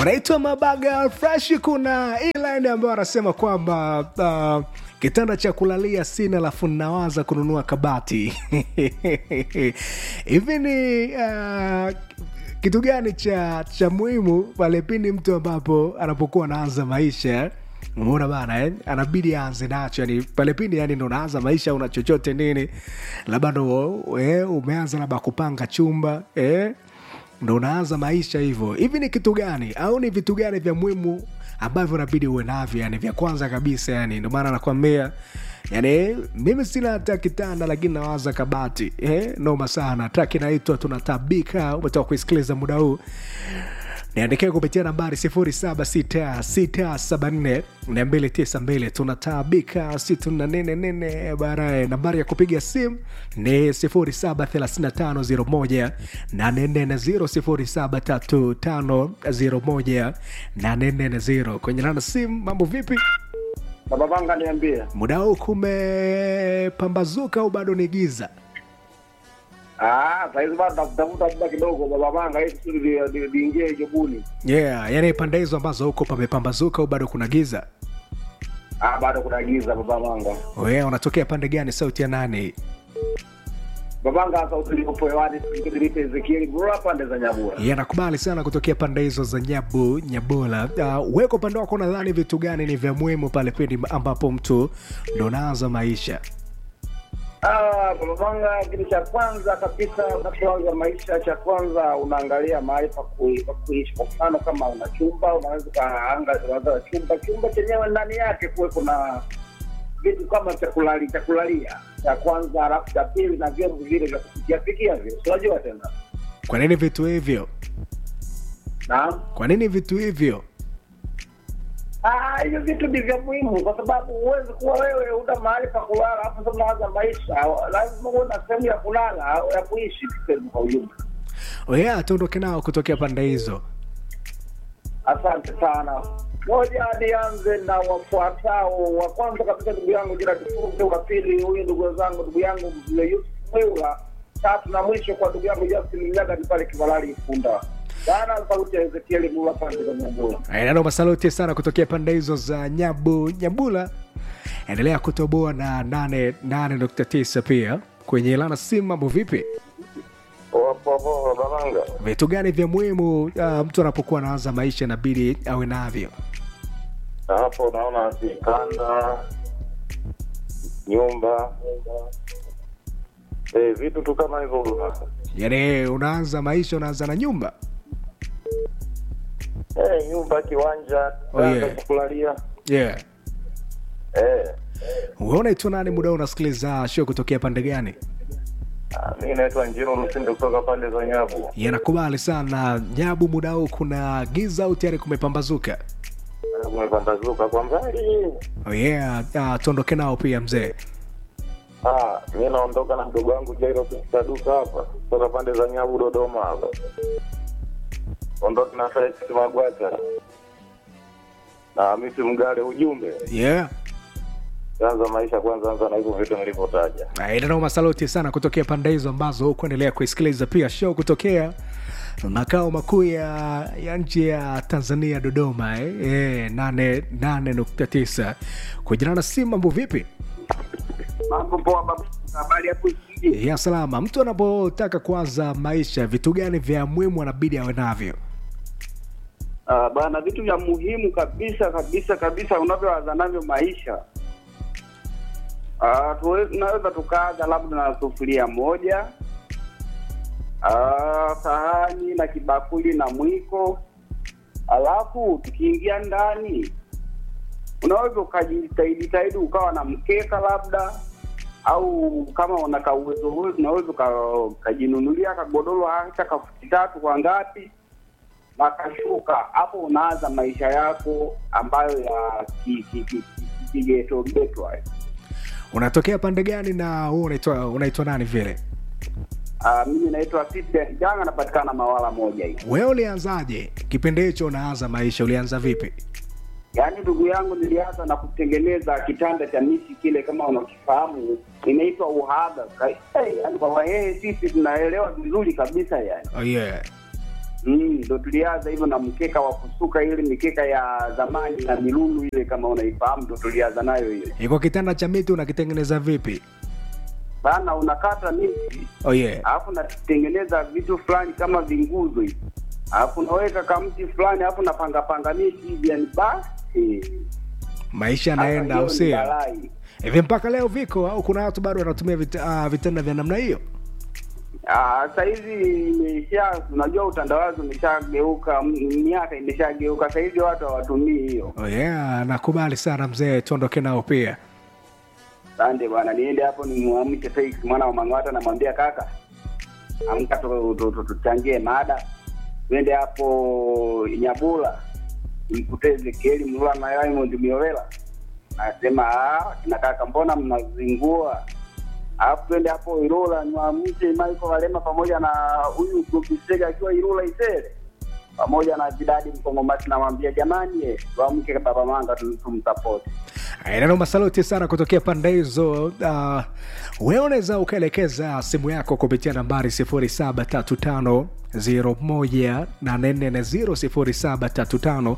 wanaitwa mabaga fresh kuna iline ambayo wanasema kwamba uh, kitanda cha kulalia sina lafu nawaza kununua kabati hivi ni uh, kitu gani cha cha muhimu pale pindi mtu ambapo anapokuwa anaanza maisha umeona bana eh? anabidi aanze nacho yani pale pindi yani ndo unaanza maisha una chochote nini labda ndo eh, umeanza labda kupanga chumba eh? ndo unaanza maisha hivyo hivi ni kitu gani au ni vitu gani vya muhimu ambavyo unabidi uwe navyo yani vya kwanza kabisa yani ndio maana nakwambia yani mimi sina hata kitanda lakini nawaza kabati eh? noma sana tak inaitwa tunatabika umetoka kuisikiliza muda huu niandikia kupitia nambari 0766742292 tunataabika 644 baadaye nambari ya kupiga simu ni 073501 073501 kwenye nana simu mambo vipi Baba Vanga niambie. muda huu kumepambazuka au bado ni giza Ah, saizi bado nakutafuta muda kidogo Baba Vanga ili kusudi li- li- liingie jobuni. yeah yani pande hizo ambazo huko pamepambazuka au bado kuna giza Ah, bado kuna giza Baba Vanga. yeah, unatokea pande gani sauti ya nani Baba Vanga sasa utilipo hewani tukilipe Ezekiel bro pande za Nyabura. yeah, nakubali sana kutokea pande hizo za nyabu nyabola uh, weko upande wako nadhani vitu gani ni vya muhimu pale pindi ambapo mtu ndo unaanza maisha Ah, Baba Vanga kitu cha kwanza kabisa unapoanza maisha cha kwanza unaangalia mahali pa kui- pa kuishi. Kwa mfano kama una chumba unaweza ukaanga unaanza chumba chumba chenyewe ndani yake kuwe kuna vitu kama cha kulali cha kulalia cha kwanza, alafu cha pili na vyombo vile vya kupikia pikia vile, Si unajua tena. kwa nini vitu hivyo Naam. kwa nini vitu hivyo Ah, hivyo vitu ni vya muhimu kwa sababu huwezi kuwa wewe una mahali pa kulala hapo sasa unaanza maisha, lazima uwe na sehemu ya kulala au ya kuishi tuseme kwa ujumla. yeah, tuondoke nao kutokea pande hizo Asante sana. Moja, nianze na wafuatao. Wa kwanza kabisa ndugu yangu Jira Kifunde, wa pili huyu ndugu zangu ndugu yangu mzee Yusuf Mweula, tatu na mwisho kwa ndugu yangu Justin Mnyaga ni pale Kivalali Ifunda. Sana sauti ya Ezekieli Mula pande za Nyambura. nano masaluti sana kutokea pande hizo za nyabu nyabula endelea kutoboa na 88.9 pia kwenye lana simu mambo vipi Wapo Babanga, vitu gani vya muhimu uh, mtu anapokuwa anaanza maisha inabidi awe navyo hapo unaona kitanda, nyumba, eh, vitu tu kama hivyo bwana. yaani unaanza maisha unaanza na nyumba Eh, nyumba, kiwanja, Oh, yeah. kitanda cha kulalia. yeah Eh, unaitwa nani muda huu unasikiliza show kutokea pande gani ah, mimi naitwa Njiro Lusinde kutoka pande za Nyabu. yanakubali sana nyabu muda huu kuna giza au tayari kumepambazuka Eh, Kumepambazuka kwa mbali. oh yeah uh, tuondoke nao pia mzee Ah, mimi naondoka na mdogo wangu Jairo katika duka hapa kutoka pande za Nyabu Dodoma hapa. Ondoka na Felix Magwacha. Na Hamisi Mgale ujumbe. yeah Anza maisha kwanza, anza na hivyo vitu nilivyotaja. inanao masaluti sana kutokea pande hizo ambazo kuendelea kuisikiliza pia show kutokea makao makuu ya, ya nchi ya tanzania dodoma eh? Eh, nane nane nukta tisa kujirana si mambo vipi Mambo poa baba, habari hapo isije. ya salama mtu anapotaka kuanza maisha vitu gani vya muhimu anabidi awe navyo Uh, bana vitu vya muhimu kabisa kabisa kabisa unavyoanza navyo maisha uh, tuwe, tunaweza tukaanza labda na sufuria moja uh, sahani na kibakuli na mwiko alafu tukiingia ndani unaweza ukajitahidi ukawa na mkeka labda au kama unaka uwezo huo unaweza uka- ukajinunulia kagodoro hata kafuti tatu kwa ngapi na kashuka hapo unaanza maisha yako ambayo ya ki- ki- ki- ki- kigeto geto hayo. unatokea pande gani na huu unaitwa unaitwa nani vile Ah, mimi naitwa Citizen Janga, napatikana Mawala moja hii. wewe ulianzaje kipindi hicho unaanza maisha ulianza vipi Yaani ndugu yangu, nilianza na kutengeneza kitanda cha miti kile, kama unakifahamu, inaitwa uhaba. Ka- eh, Yaani kwa Wahehe sisi tunaelewa vizuri kabisa yani. oh, yeah. Mm, ndo tulianza hivyo na mkeka wa kusuka ile mikeka ya zamani na milulu ile kama unaifahamu ndo tulianza nayo hiyo iko kitanda cha miti unakitengeneza vipi bana unakata miti oh yeah. alafu natengeneza vitu fulani kama vinguzo hivi alafu unaweka kamti fulani alafu napangapanga miti hivi yani basi maisha Sasa yanaenda hiyo au ni sio balai. hivi mpaka leo viko au kuna watu bado wanatumia vit, uh, vitanda vya namna hiyo Ah, Sasa hivi imesha, unajua utandawazi umeshageuka, m- miaka imeshageuka. Sasa hivi watu hawatumii hiyo. oh yeah, nakubali sana mzee tuondoke nao pia Asante bwana, niende hapo nimwamshe Felix mwana wa Mang'ata, namwambia kaka, amka tu- tu- tu- tuchangie mada, twende hapo Nyabula mkute Ezekieli Mlula na Raymond Miowela. Nasema "Ah, kina kaka, mbona mnazingua? Alafu twende hapo Ilula niwamshe Michael Walema pamoja na huyu Gobisega akiwa Ilula Isere pamoja na Jidadi Mkongomati, namwambia jamani, eh, tuamke baba manga tum- tumsapoti. neno masaluti sana kutokea pande hizo uh, wewe unaweza ukaelekeza simu yako kupitia nambari 0735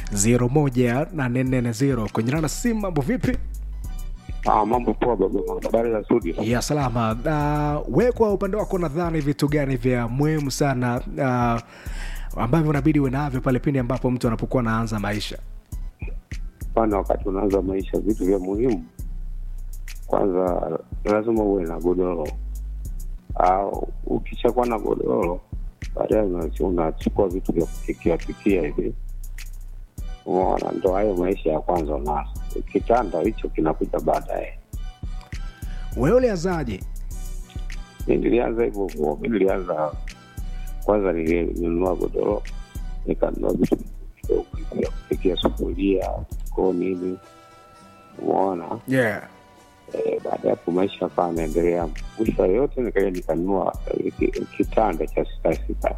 0735 kwenye nana simu mambo vipi Ah, mambo poa baba, habari za studio. ya salama uh, we kwa upande wako nadhani vitu gani vya muhimu sana uh, ambavyo unabidi uwe navyo pale pindi ambapo mtu anapokuwa anaanza maisha Pana wakati unaanza maisha, vitu vya muhimu, kwanza lazima uwe na godoro, au ukishakuwa na godoro, baadaye una- unachukua vitu vya kupikia pikia hivi, umeona, ndo hayo maisha ya kwanza unaanza. Kitanda hicho kinakuja baadaye. wewe ulianzaje Mi nilianza hivyo hivyo, mi nilianza kwanza, nilinunua godoro, nikanunua vitu vidogo vya kupikia, sufuria, jikoni hivi, umeona. yeah. Eh, baada ya hapo maisha akawa anaendelea, mwisho yote nikaja nikanunua eh, ki- kitanda cha sita sita.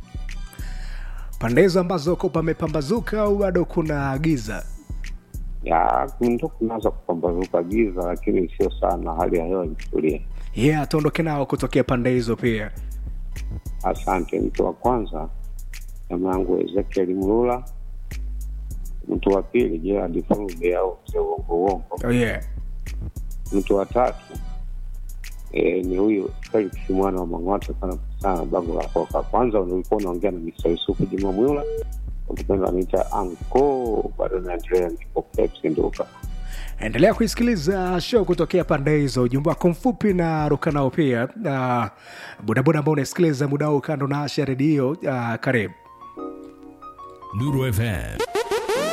pande hizo ambazo ko pamepambazuka au bado kuna giza Ya ndo kunaanza kupambazuka giza, lakini sio sana, hali ya hewa imetulia. yeah tuondoke nao kutokea pande hizo pia Asante. Mtu wa kwanza jamaa yangu Ezekiel Mlula, mtu wa pili Gerard Fulbe au mzee uongo uongo, oh, yeah. mtu wa tatu e, ni huyu Felix mwana wa Mang'ata sana sana bango la koka. Kwanza ulikuwa unaongea na Mr. Yusufu Juma Mwila, ukipenda anaita anko, bado naendelea niko Pepsi Nduka. endelea kuisikiliza show kutokea pande hizo ujumbe wako mfupi na ruka nao pia uh, bodaboda ambao unasikiliza muda huu kando na asha redio uh, karibu Nuru FM